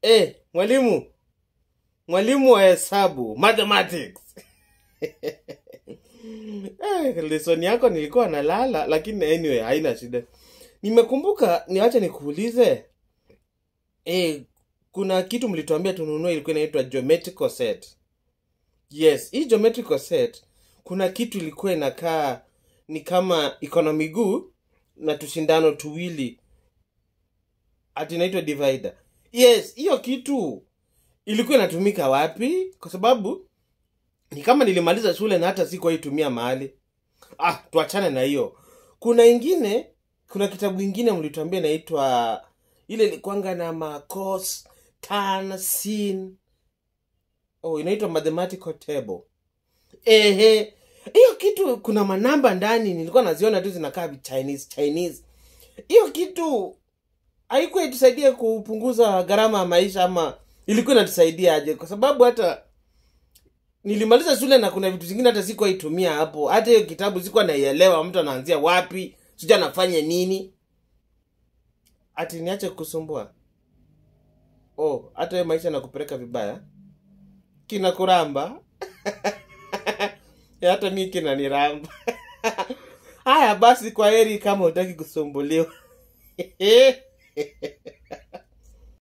Eh, mwalimu. Mwalimu wa hesabu, mathematics. eh, lesson yako nilikuwa nalala lakini anyway haina shida. Nimekumbuka niache nikuulize. Eh, kuna kitu mlituambia tununue ilikuwa inaitwa geometrical set. Yes, hii geometrical set kuna kitu ilikuwa inakaa ni kama iko na miguu na tushindano tuwili ati inaitwa divider. Yes, hiyo kitu ilikuwa inatumika wapi? Kwa sababu ni kama nilimaliza shule na hata sikuwaitumia mahali. Ah, tuachane na hiyo. Kuna ingine, kuna kitabu ingine mlituambia inaitwa ile ilikuanga na macos tan sin. Oh, inaitwa mathematical table. Ehe, hiyo kitu kuna manamba ndani, nilikuwa naziona tu zinakaa Chinese Chinese. Hiyo kitu haikuwa itusaidia kupunguza gharama ya maisha ama ilikuwa inatusaidia aje? Kwa sababu hata nilimaliza shule na kuna vitu zingine hata sikuwa itumia hapo. Hata hiyo kitabu sikuwa naielewa, mtu anaanzia wapi, sijui anafanya nini. Ati niache kusumbua. Oh, hata hiyo maisha nakupeleka vibaya, kinakuramba Ya, hata mi kinaniramba. Haya basi, kwa heri kama hutaki kusumbuliwa.